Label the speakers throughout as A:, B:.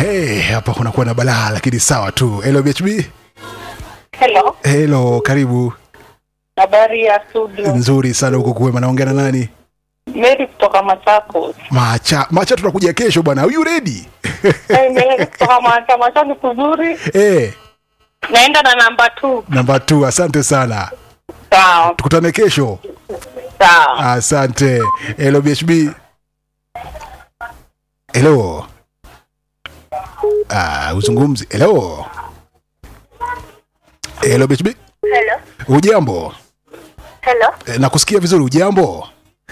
A: Hey, hapa kunakuwa na balaa lakini sawa tu. Hello BHB.
B: Hello,
A: Hello, karibu.
B: habari ya studio.
A: Nzuri sana huko kuwema. Naongea na nani?
B: Mary kutoka Machakos.
A: Macha, Macha tunakuja kesho bwana. Are you ready?
B: Hey, Mary kutoka Macha. Macha ni kuzuri.
A: Eh,
B: Naenda na namba 2.
A: namba 2. Asante sana.
B: Sawa,
A: Tukutane kesho.
B: sawa.
A: Asante. Hello BHB. Hello. Ah, uzungumzi. Hello. Hello BHB.
C: Hello.
A: Ujambo?
C: Hello.
A: Eh, nakusikia vizuri. Ujambo?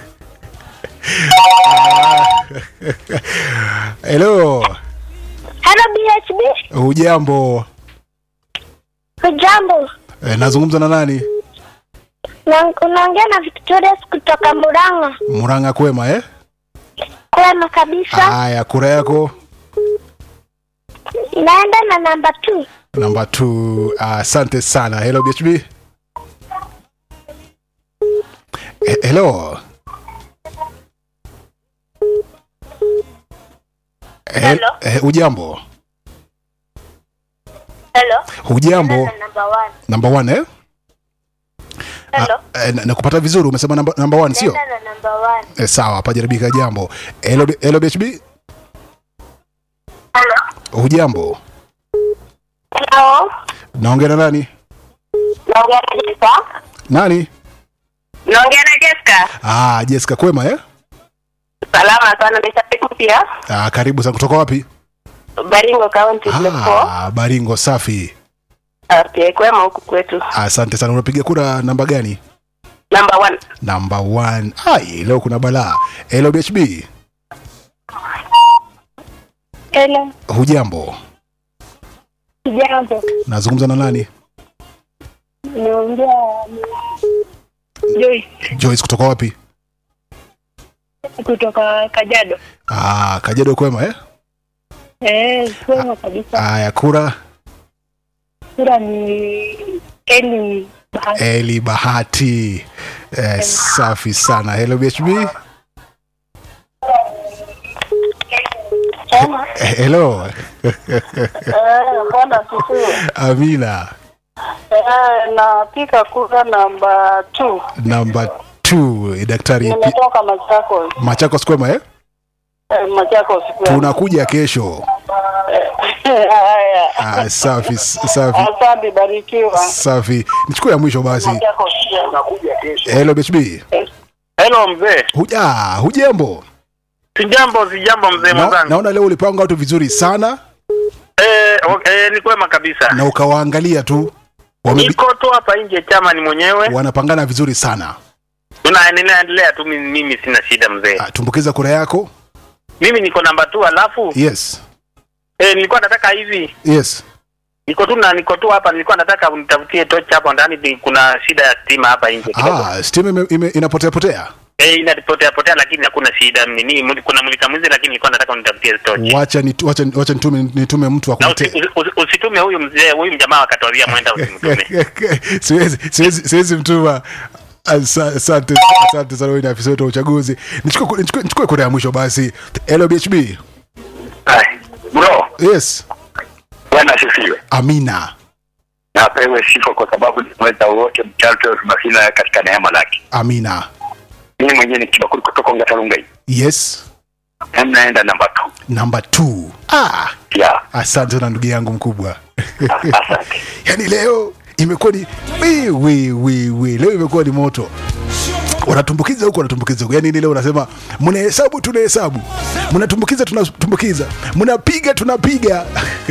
A: Hello.
C: Hello BHB.
A: Ujambo?
C: Hujambo.
A: Eh, nazungumza na nani?
C: Na unaongea na Victoria kutoka Murang'a.
A: Murang'a kwema eh?
C: Kwema kabisa.
A: Haya, kura yako
C: Naenda na namba 2.
A: namba 2. Asante sana. Hello BHB. Eh, Hello. Eh,
C: Hello.
A: eh, ujambo?
C: Hello.
A: Hujambo?
C: Na namba 1.
A: Namba 1 eh?
C: Hello.
A: Ah, eh, na- nakupata vizuri umesema namba namba 1 sio?
C: Naenda na namba 1.
A: Eh, sawa, hapa jaribika jambo. Hello B- hello BHB.
C: Hello.
A: Hujambo?
C: Hello.
A: Naongea na nani?
C: Naongea na Jessica.
A: Nani?
B: Naongea na Jessica.
A: Ah, Jessica kwema eh?
B: Salama sana, nimeshapiku pia.
A: Ah, karibu sana kutoka wapi?
B: Baringo County Lepo.
A: Ah, Baringo safi.
B: Okay, kwema huku kwetu.
A: Asante sana. Unapiga kura namba gani?
B: Number 1.
A: Namba 1. Ai, leo kuna balaa. Hello BHB.
C: Hello.
A: Hujambo?
C: Jambo.
A: Nazungumza na nani?
C: Naongea Joyce
A: Joyce kutoka wapi?
C: kutoka Kajado.
A: Ah, Kajedo kwema eh?
C: Eh, kwema kabisa.
A: Aya, kura
C: Sura ni Eli Bahati.
A: Eli Bahati. Eh, safi sana. Hello BHB.
C: Sema.
A: Eh, Hello.
B: Eh, bwana sisi.
A: Amina.
B: Eh, napika kura namba 2.
A: Namba 2 daktari Pi-
B: Nimetoka Machakos.
A: Machakos kwema eh?
B: Eh, Machakos. kwema.
A: Tunakuja kesho.
B: Haya.
A: Ah, safi safi
B: Asante, barikiwa.
A: safi. Nichukue ya mwisho basi.
B: Machakos pia nakuja kesho.
A: Hello BHB.
D: Hello mzee.
A: Huja, hujambo?
D: Sijambo, sijambo mzee
A: Na,
D: mwenzangu.
A: naona leo ulipanga watu vizuri sana
D: Eh, okay, eh, ni kwema kabisa.
A: na ukawaangalia tu Wamebi,
D: Niko tu hapa nje chama ni mwenyewe.
A: wanapangana vizuri sana.
D: Tunaendelea tu mimi, mimi sina shida mzee.
A: Ah, tumbukiza kura yako.
D: Mimi niko namba tu alafu
A: Yes.
D: eh, nilikuwa nataka hivi.
A: Yes.
D: Niko tu na niko tu hapa nilikuwa nataka unitafutie tochi hapo ndani ni- kuna shida ya stima hapa nje kidogo.
A: Ah, stima ime, ime, inapotea potea.
D: Eh, inapotea potea lakini hakuna shida nini muli- kuna mulika mwizi lakini nilikuwa nataka unitafutie tochi.
A: Wacha ni wacha, wacha nitume nitume mtu
D: Na usi,
A: akuletee.
D: usi, usi, usitume huyu mzee huyu mjamaa akatwambia mwenda usimtume.
A: siwezi siwezi siwezi mtuma. Asa- Asante asante sana wewe ni afisa wetu wa uchaguzi. Nichukue nichukue nichukue kura ya mwisho basi. Hello BHB.
E: Hai, bro,
A: Yes.
E: bwana asifiwe.
A: Amina.
E: Na apewe sifa kwa sababu ni mweza wote mchato masina katika neema lake.
A: Amina.
E: Mimi mwenyewe ni kibakuri kutoka Ngatalungai.
A: Yes.
E: Na mnaenda namba 2.
A: Number 2. Ah,
E: Ya,
A: asante sana ndugu yangu mkubwa.
E: asante.
A: yaani leo imekuwa ni we, we, we, we. leo imekuwa ni moto wanatumbukiza huku wanatumbukiza huku yaani ni leo unasema mnahesabu tunahesabu mnatumbukiza tunatumbukiza mnapiga tunapiga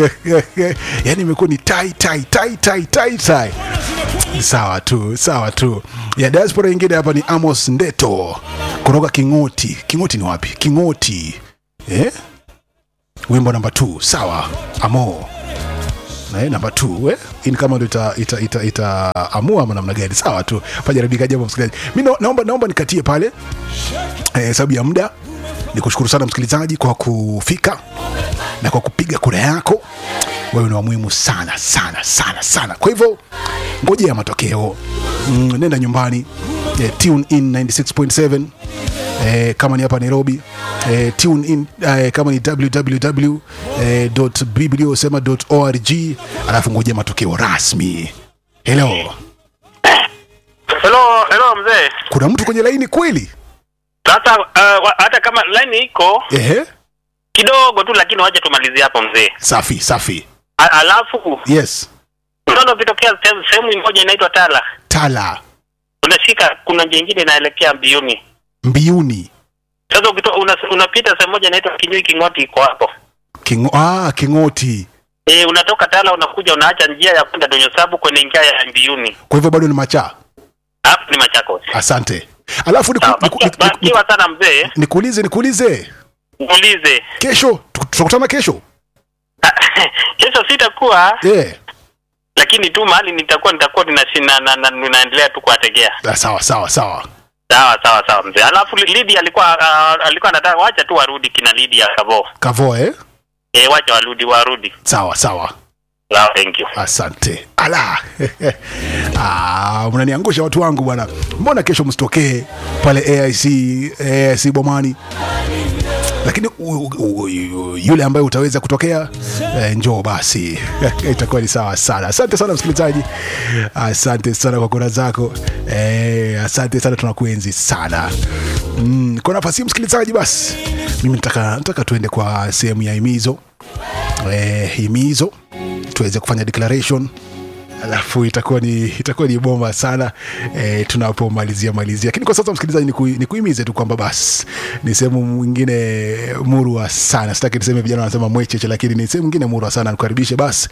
A: yaani imekuwa ni tai tai tai tai tai tai sawa tu sawa tu ya diaspora ingine hapa ni amos ndeto kutoka kingoti kingoti ni wapi kingoti eh? wimbo namba 2 sawa amo Eh, namba 2 eh? Hii ni kama ndo ita, ita, ita, ita amua ama namna gani sawa tu pajaribika jambo msikilizaji mi na, naomba, naomba nikatie pale eh, sababu ya muda ni kushukuru sana msikilizaji kwa kufika na kwa kupiga kura yako wewe ni wa muhimu sana sana sana sana kwa hivyo ngojea matokeo mm, nenda nyumbani eh, tune in 96.7 eh, kama ni hapa nairobi eh, tune in eh, kama ni www.bibliosema.org alafu ngoja matokeo rasmi helo
D: Hello, hello mzee.
A: kuna mtu kwenye laini kweli
D: Sasa uh, wa- hata kama line iko
A: ehe
D: kidogo tu, lakini waje tumalizie hapo mzee.
A: safi safi
D: A- Alafu
A: yes
D: unaona ukitokea sehemu- sehemu moja inaitwa Tala,
A: tala
D: unashika kuna njia ingine inaelekea Mbiuni.
A: mbiuni
D: Sasa ukito, una, unapita sehemu moja inaitwa Kinyui King'oti, iko hapo
A: Kingo, ah, kingoti
D: e, unatoka Tala unakuja unaacha njia ya kwenda Donyosabu kwenye njia ya Mbiuni,
A: kwa hivyo bado ni machaa
D: hapo ni Machakos.
A: asante alafu niku-
D: Sawa,
A: niku-
D: baki-
A: niku- niku-
D: Bakiwa sana mzee,
A: nikuulize nikuulize
D: muulize
A: kesho tu- tutakutana kesho
D: kesho sitakuwa,
A: yeah.
D: lakini tu mahali nitakuwa nitakuwa ninashi- na, na, na, ninaendelea tu kuwategea.
A: Ah, sawa sawa sawa
D: Sawa sawa sawa mzee. Alafu Lidi alikuwa uh, alikuwa anataka wacha tu warudi kina Lidi ya Kavo.
A: kavo eh?
D: Eh, wacha warudi warudi.
A: sawa sawa
D: Sawa, thank you.
A: asante ala ah, mnaniangusha watu wangu bwana mbona kesho msitokee pale aic aic bomani lakini u, u, u, yule ambaye utaweza kutokea eh, njoo basi itakuwa ni sawa sana asante sana msikilizaji asante sana kwa kura zako eh, asante sana tunakuenzi sana mm, kwa nafasi hii msikilizaji basi mimi nataka, nataka tuende kwa sehemu ya himizo eh, himizo tuweze kufanya declaration alafu itakuwa ni itakuwa ni bomba sana e, tunapomalizia malizia lakini kwa sasa msikilizaji ni, ku, ni kuhimize tu kwamba basi ni sehemu mwingine murwa sana sitaki niseme vijana wanasema mwecheche lakini ni sehemu mwingine murwa sana nikukaribishe basi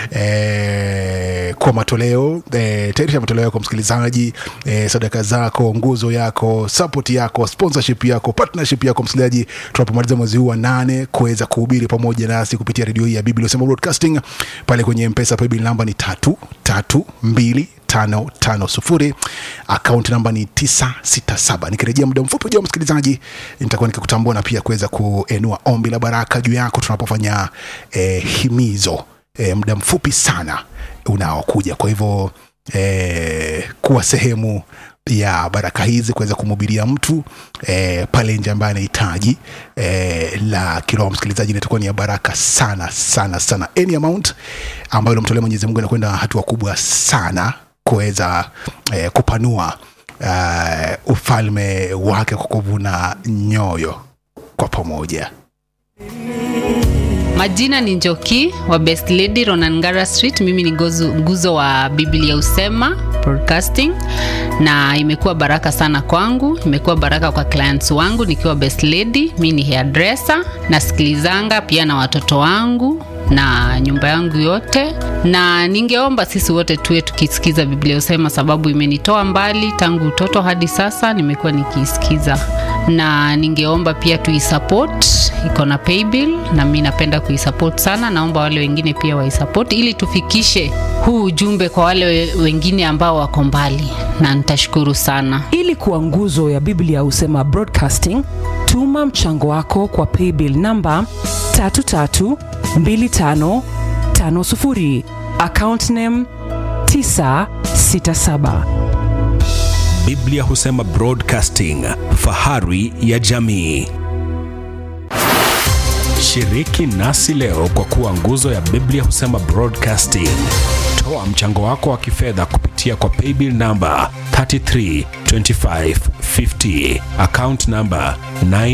A: e, kwa matoleo e, tayarisha matoleo yako msikilizaji e, sadaka zako nguzo yako support yako sponsorship yako partnership yako msikilizaji tunapomaliza mwezi huu wa nane kuweza kuhubiri pamoja nasi kupitia redio hii ya biblia sema broadcasting pale kwenye mpesa paybill namba ni tatu tatu mbili tano tano sufuri akaunti namba ni tisa sita saba nikirejea muda mfupi ujao msikilizaji nitakuwa nikikutambua na pia kuweza kuenua ombi la baraka juu yako tunapofanya eh, himizo eh, muda mfupi sana unaokuja kwa hivyo eh, kuwa sehemu ya baraka hizi kuweza kumhubiria mtu eh, pale nje ambaye anahitaji eh, la kiroho msikilizaji inatakuwa ni ya baraka sana sana sana any amount ambayo unamtolea mwenyezi mungu inakwenda hatua kubwa sana kuweza eh, kupanua eh, ufalme wake kwa kuvuna nyoyo kwa pamoja
F: majina ni njoki wa best lady ronangara street mimi ni gozu, nguzo wa biblia usema broadcasting na imekuwa baraka sana kwangu imekuwa baraka kwa clients wangu nikiwa best lady mi ni hairdresser nasikilizanga pia na watoto wangu na nyumba yangu yote na ningeomba sisi wote tuwe tukisikiza biblia usema sababu imenitoa mbali tangu utoto hadi sasa nimekuwa nikiisikiza na ningeomba pia tuisupport iko na paybill na mi napenda kuisupport sana naomba wale wengine pia waisupport ili tufikishe huu ujumbe kwa wale we- wengine ambao wako mbali na nitashukuru sana
G: ili kuwa nguzo ya biblia husema broadcasting tuma mchango wako kwa paybill namba 332550 account name 967
H: biblia husema broadcasting fahari ya jamii shiriki nasi leo kwa kuwa nguzo ya biblia husema broadcasting toa mchango wako wa kifedha kupitia kwa paybill namba 332550 account namba 9